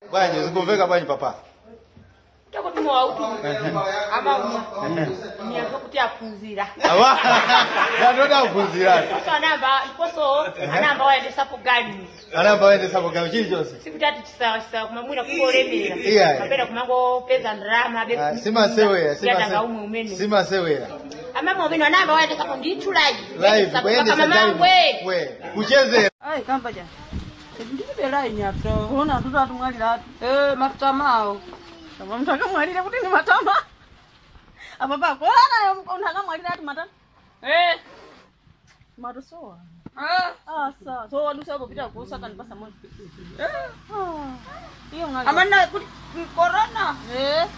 bwanji zikumveka bwanji papa Takuti mwauti amauma niyamva kuti aphunzira awa ndatoda kuphunzirani koso anamba koso anamba wayendesapo gani anamba wayendesapo gawo chilichonse sikutati chisawa chisawa kumamwina kungolemera Iya. kapena kumangopeza ndrama abe Ah, simasewera yadanga umwe umene simasewera amama umene anamba wayendesapo ndithu live live kuyendesa mamangwe we kuchezera Ai, kamba ja. Ndilibe line yato. Unaona tuta tumwalira atu. Eh, matamao. Kama mtu akamwalira kuti ni matama. Apa pa kola nayo mtu akamwalira atu matama. eh Mato soa. ah Ah, sawa. So wadusa hapo pita kuusa kan pasa moja. Eh. Ah. Hiyo ngali. amana kuti corona eh.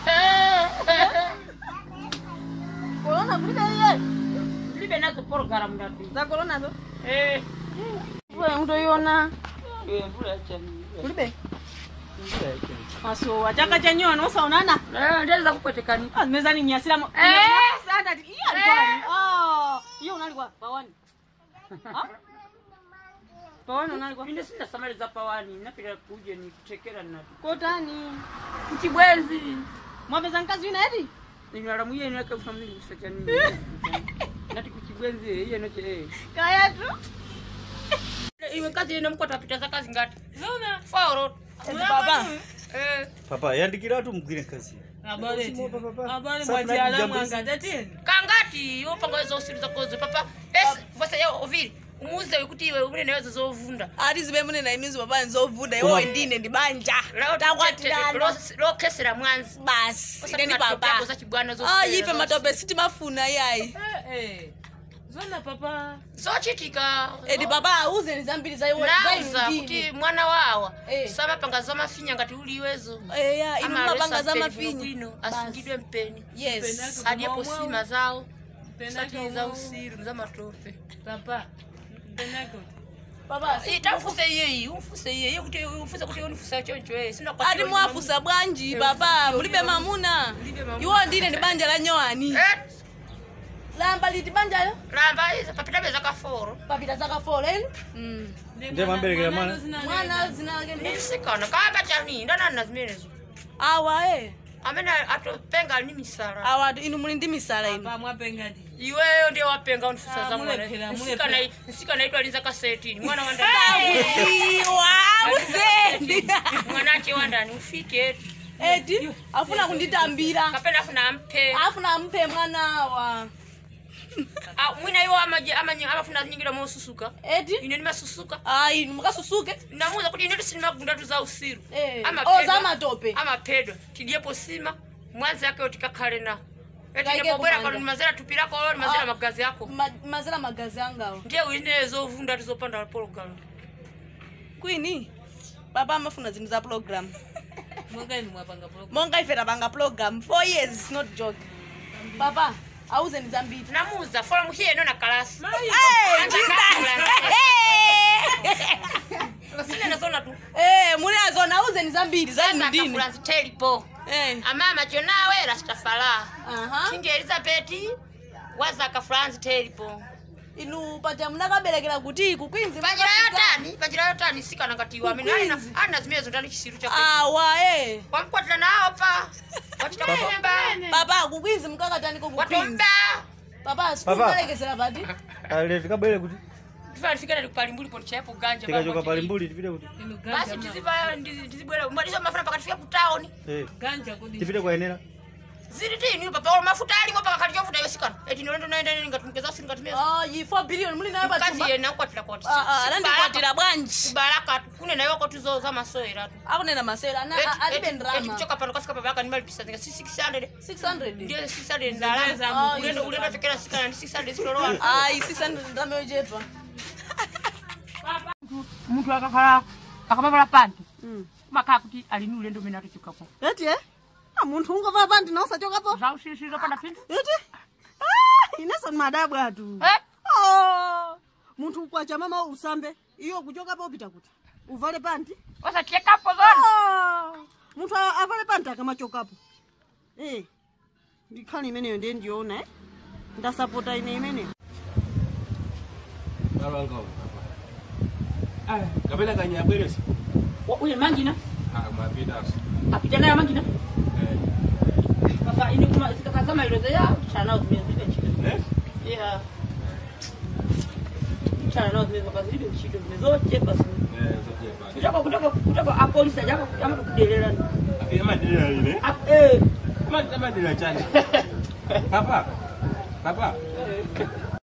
Corona kulibe yeye. ndilibe nazo program ndati Za corona zo. eh Wewe mtu yona. eh mvula chani Kulibe. Aso ataka chanyono usaonana. eh ndeza kupwetekani Ah, mezani nyasira mo. Eh. Sasa ati iya alikuwa. Ah, hiyo unalikuwa pawani. Ah? Pawani unalikuwa. ine sina samali za pawani napita kuje nikutekera nati Kotani. mchibwezi Mwapeza nkazi wina eti? ninyala muye nake ufamili kusachani nati kuchibwenzi iye nache eh Kaya tu. iwe kazi ine mkwata pita za kazi ngati zona fauro baba. eh papa yandikiratu mugwire nkazi kangati yopanga zosiri zakozo papa esi vose ya oviri umuze kuti iwe umene wezo zovunda ati zibe munena imizi papa nzovuda Koma- iwo ndine ndibanja takwatirana lokesera mwanzi basi ine ndi papa za chibwana ah ife matope sitimafuna yayi zona papa zochitika edi papa auzeni zambiri za iwo nauza za kuti indine mwana wawa Eh. samapanga za mafinya ngati uli iwezo eya inu Amalesa mapanga za mpeni mafinya bwinobwino, asungidwe mpeni yes adyepo sima zawo Penake sati za umwe- usiru za matope papa penako papa Eh, tamfuse iyeyi umfuse iyeyi kuti umfuse kuti unifusa choncho eh sina kwa ati mwafusa bwanji papa mulibe mamuna Mulibe mamuna. iwo ndine ndi banja la nyowani eh lamba liti banjayo lamba iza papita beza kaforo papita zaka foleni mm. Ndiye mamberekera mwana. mwana zina lake ndi nisikana kamba chani ndanana zimenezo awa e amene atopenga ni misala awa inu muli ndi misala inu papa mwapengadi iweyo ndiye wapenga unifusa Ah, za mulephera, mwana mulephera. nsikana itwa linza ka 13 mwana wa iwa uzeni mwana ache wandani ufike eti afuna kunditambira kapena afuna ampe afuna ampe mwanawa Ah, mwina iwo amaje amanye amafuna nyingira mosusuka eti ine nimasusuka ayi inu mukasusuke namuza kuti ine sinimagunda tu za usiru Eh, Amapedwa- oh, za matope. amapedwa tidyepo sima mwanzi yake utikakhale na Kaike etibwera kupanda. kano nimazera tupirako olo nimazera Ah. magazi yako Ma- mazira magazi angawo ndiye uine zovunda tizopanda pologalo kwini baba amafuna zinthu za program mwangani mwapanga program monga ife tapanga program four years not joke papa auzeni zambiri namuza fola muhiyeno na kalasi Hey, Jesus! sinene zona tu Eh, muli azona auzeni zambiri za inu ndine fulanzi telipo Eh, amama jonawe rastafala aha. kingi elizabeti wazaka fulanzi telipo inu paja munakaberekera kuti kukwinzi panjira yotani panjira yotani sikana ngatiwa amene alina alina zimenezo ndani chisiru chake awa e wamkwatira nawo pa wachitakuomba papa kukwinzi mukakataniko kukwinzi watomba papa sikumalekezera pati ale tikabwere kuti tifana tifikana tikupalimbuli poti chayepo ganja tikachoka pali mbuli tipite kuti ino basi ganja tiziva tizibwera mwaliso mafuna pakati fika kutaoni Eh, ganja kudi tipite kwayenera zili tini papa wala mafuta alimo paka kali chofuta yosikana eti nolendo naenda nini ngatumkeza sini ngatumeza Ah, yi 4 billion muli nayo kazi patumba yena ukwatira kwati anandikwatira bwanji baraka kune nayo kwatuzo za masoera tu akunena masera ana- a- alibe ndrama kuchoka pano kasika papa yaka nimalipisa zinga si 600 600 ndiyo 600 ndalama Ah, ulendo ulendo tekera sikana ni 600 zilolowa ayi 600 ndrama yochepa muntu akakhala akapavala panti makhala kuti alini ulendo umene atichokako Eti eh? Ah, munthu ungovala pandi na usachokapo. zaushishiro pana phindu Eti? Ah, ineso ni madabu atu. Eh? Oh, munthu ukwacha mama usambe. Iyo kuchokapo upita kuti. Uvale pandi. osachekapo zona Ah, munthu a- avale pandi akamachokapo. Eh. Ndikhani imeneyo ndiye ndiona eh. Ndasapota ine imeneyo. Baba ngao. Ah, kapela kanya bweresi. uye manjina apita nayo mangina papa ini kuma zikakazama ilozo ya chana nazo zimene zilibe ntchito yeah chana nazo zimene papa zilibe ntchito zimene zochepa zimene kutoka kutoka kutoka apolisi ajaka amakukudelera eh Papa, papa,